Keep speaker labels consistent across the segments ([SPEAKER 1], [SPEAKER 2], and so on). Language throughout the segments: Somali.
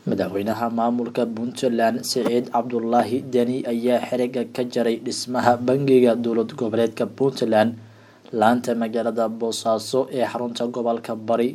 [SPEAKER 1] madaxweynaha maamulka puntland siciid cabdulaahi deni ayaa xiriga ka jaray dhismaha bangiga dowlad goboleedka puntland laanta magaalada boosaaso ee xarunta gobolka bari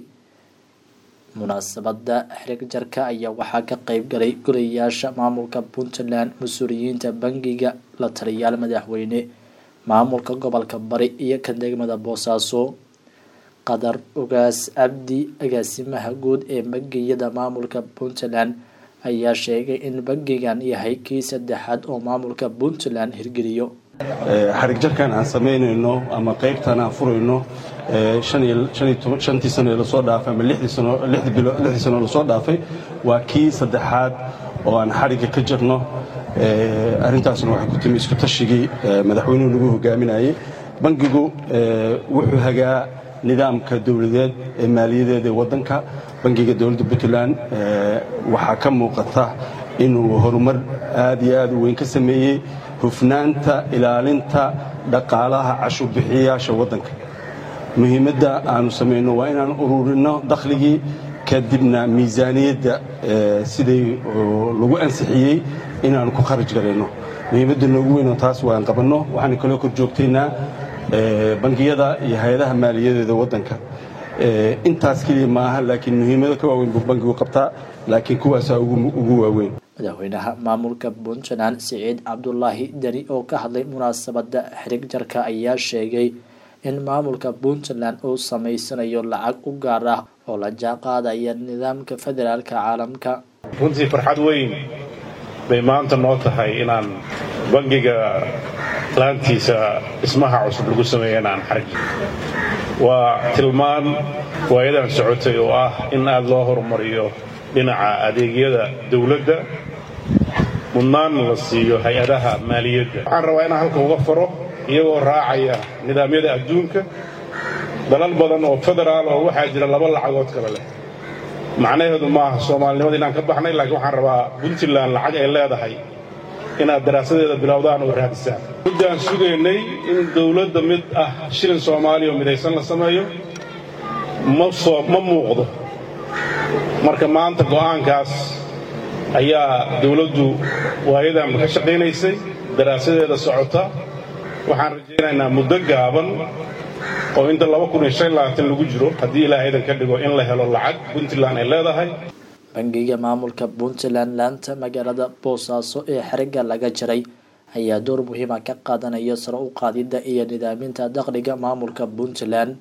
[SPEAKER 1] munaasabada xirig jarka ayaa waxaa ka qeyb galay golayaasha maamulka puntland mas-uuliyiinta bangiga la taliyaal madaxweyne maamulka gobolka bari iyo kan degmada boosaaso qadar ugaas cabdi agaasimaha guud ee bangiyada maamulka puntland ayaa sheegay in bangigan yahay kii saddexaad oo maamulka puntland hirgeliyo
[SPEAKER 2] xarig jarkan aan samaynayno ama qaybtan aan furayno shantii sano ee lasoo dhaafay ama lixdii sano lasoo dhaafay waa kii saddexaad oo aan xarigga ka jirno arrintaasna waxay ku timi isku tashigii madaxweynuhu nagu hogaaminayay bangigu wuxuu hagaa nidaamka dowladeed ee maaliyadeed ee waddanka bangiga dowladda puntland waxaa ka muuqata inuu horumar aad iyo aad u weyn ka sameeyey hufnaanta ilaalinta dhaqaalaha cashuurbixiyayaasha waddanka muhiimadda aanu samayno waa inaan ururinno dakhligii kadibna miisaaniyadda siday lagu ansixiyey inaanu ku kharaj garayno muhiimadda noogu weynoo taas waan qabanno waxaan kaloo kor joogtaynaa bangiyada iyo hay-adaha maaliyadeeda waddanka intaas keliya maaha laakiin muhiimado ka waaweyn buu bangigu qabtaa laakiin kuwaasaa ugu waaweyn
[SPEAKER 1] madaxweynaha maamulka puntland siciid cabdulaahi deni oo ka hadlay munaasabada xirig jarka ayaa sheegay in maamulka puntland uu samaysanayo lacag u gaar ah oo la jaanqaadaya nidaamka federaalka caalamka
[SPEAKER 3] runtii farxad weyn bay maanta noo tahay inaan bangiga laantiisa dhismaha cusub lagu sameeya inaan xarig waa tilmaan waayadan socotay oo ah in aad loo horumariyo dhinaca adeegyada dawladda mudnaan la siiyo hay-adaha maaliyadda waxaan rabaa inaan halka uga faro iyagoo raacaya nidaamyada adduunka dalal badan oo federaal oo waxaa jira laba lacagood kale leh macnaheedu maaha soomaalinimada inaan ka baxnay laakiin waxaan rabaa puntland lacag ay leedahay inaad daraasadeeda bilowdaan oo raadisaan muddaan sugaynay in dawladda mid ah shilin soomaaliya oo midaysan la sameeyo ma muuqdo marka maanta go'aankaas ayaa dawladdu waayadanba ka shaqaynaysay daraasadeeda socota waxaan rajaynaynaa muddo gaaban oo inta lagu jiro haddii ilaahaydan ka dhigo in la helo lacag puntland ay leedahay
[SPEAKER 1] bangiga maamulka puntland laanta magaalada boosaaso ee xiriga laga jaray ayaa door muhiima ka qaadanaya sare u qaadidda iyo nidaaminta dakhliga maamulka puntland